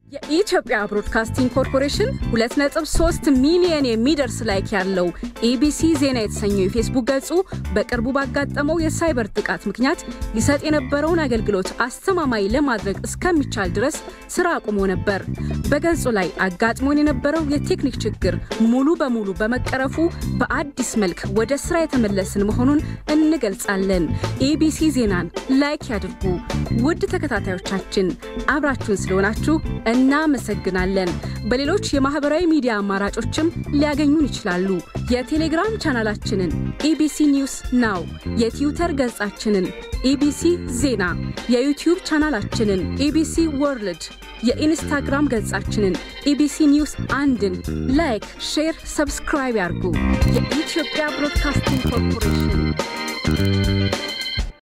የኢትዮጵያ ብሮድካስቲንግ ኮርፖሬሽን 2.3 ሚሊዮን የሚደርስ ላይክ ያለው ኤቢሲ ዜና የተሰኘው የፌስቡክ ገጹ በቅርቡ ባጋጠመው የሳይበር ጥቃት ምክንያት ሊሰጥ የነበረውን አገልግሎት አስተማማኝ ለማድረግ እስከሚቻል ድረስ ስራ አቁሞ ነበር። በገጹ ላይ አጋጥሞን የነበረው የቴክኒክ ችግር ሙሉ በሙሉ በመቀረፉ በአዲስ መልክ ወደ ስራ የተመለስን መሆኑን እንገልጻለን። ኤቢሲ ዜናን ላይክ ያድርጉ። ውድ ተከታታዮቻችን አብራችሁን ስለሆናችሁ እናመሰግናለን። በሌሎች የማህበራዊ ሚዲያ አማራጮችም ሊያገኙን ይችላሉ። የቴሌግራም ቻናላችንን ኢቢሲ ኒውስ ናው፣ የትዊተር ገጻችንን ኢቢሲ ዜና፣ የዩቲዩብ ቻናላችንን ኢቢሲ ወርልድ፣ የኢንስታግራም ገጻችንን ኢቢሲ ኒውስ አንድን ላይክ፣ ሼር፣ ሰብስክራይብ ያርጉ። የኢትዮጵያ ብሮድካስቲንግ ኮርፖሬሽን